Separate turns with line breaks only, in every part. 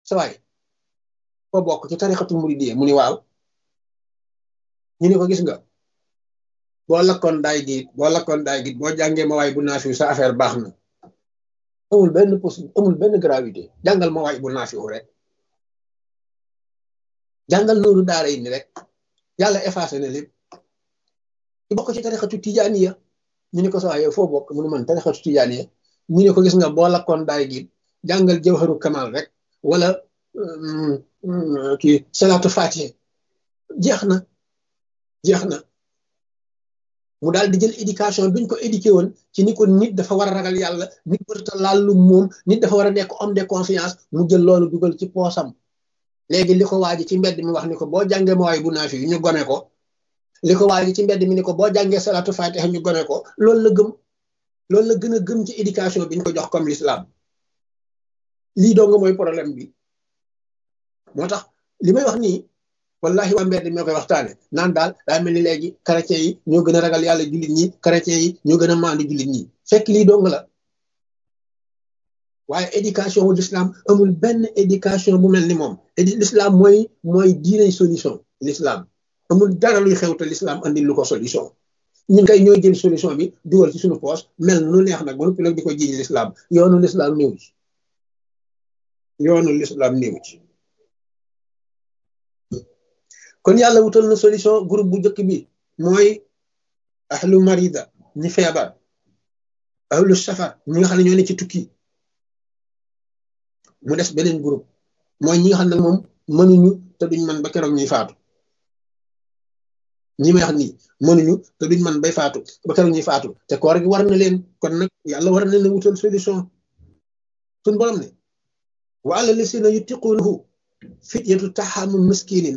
sa waay foo bokk ci tarixatul muridiyya mu ni waaw ñu ne ko gis nga boo lakkoon daay gi boo lakkoon daay gi boo jàngee ma waay bu naafiw sa affaire baax na amul benn possi amul benn gravité jàngal ma waay bu naafiw rek jàngal nooru daara yi ni rek yàlla effacé na lépp ci bokk ci tarixatu tijaaniya ñu ne ko sa waay yow foo bokk mu ne man tarixatu tijaaniya ñu ne ko gis nga boo lakkoon daay gi jàngal jawharu kamal rek wala kii salaatu fatiha jeex na jeex na mu daal di jël éducation biñ ko éduqué woon ci ni ko nit dafa war a ragal yàlla nit warta laal lu moom nit dafa war a nekk homme de confiance mu jël loolu dugal ci poosam léegi li ko waaji ci mbedd mi wax ni ko boo jàngee ma waay bu naa fi ñu gone ko li ko waaji ci mbedd mi ni ko boo jàngee salaatu fatiha ñu gone ko loolu la gëm loolu la gën a gëm ci éducation biñ ko jox comme l'islam lii doo nga mooy problème bi moo tax li may wax nii wallahi waa mbedd ñoo koy waxtaane naan daal daa mel ni léegi chrétien yi ñoo gën a ragal yàlla jullit ñi chrétien yi ñoo gën a maandu jullit ñi fekk lii dong la waaye éducation wu l'islam amul benn éducation bu mel ni moom l'islam mooy mooy diine solution l'islam amul dara luy xew te l'islam andi lu ko solution ñun kay ñooy jël solution bi dugal ci suñu poche mel nu neex nag ba noppi nag di ko jiiñ l'islam yoonu l'islam néew ci yoonu l'islam néew ci kon yàlla wutal na solution groupe bu njëkk bi mooy ahlu marida ñi feebar ahlu safar ñi nga xam ne ñoo ne ci tukki mu des beneen groupe mooy ñi nga xam ne moom mënuñu te duñ man ba keroog ñuy faatu ñi may wax nii mënuñu te duñ man bay faatu ba keroog ñuy faatu te koor gi war na leen kon nag yàlla war na leen wutal solution suñ borom ne wa ala lisina yutiqunahu fityatu taxamu miskinin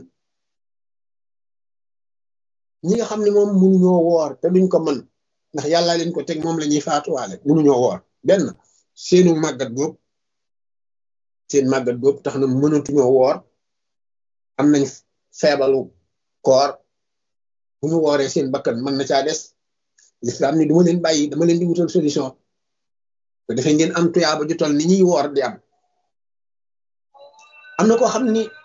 ñi nga xam ne moom mënuñoo woor te duñ ko mën ndax yàlla leen ko teg moom la ñuy faatuwaale mënuñoo woor benn seenu màggat boobu seen màggat boobu tax na mënatuñoo woor am nañ feebalu koor bu ñu wooree seen bakkan mën na caa des l'islam ni duma leen bàyyi dama leen di wutal solution te defee ngeen am tuyaaba ju toll ni ñuy woor di am am na koo xam ni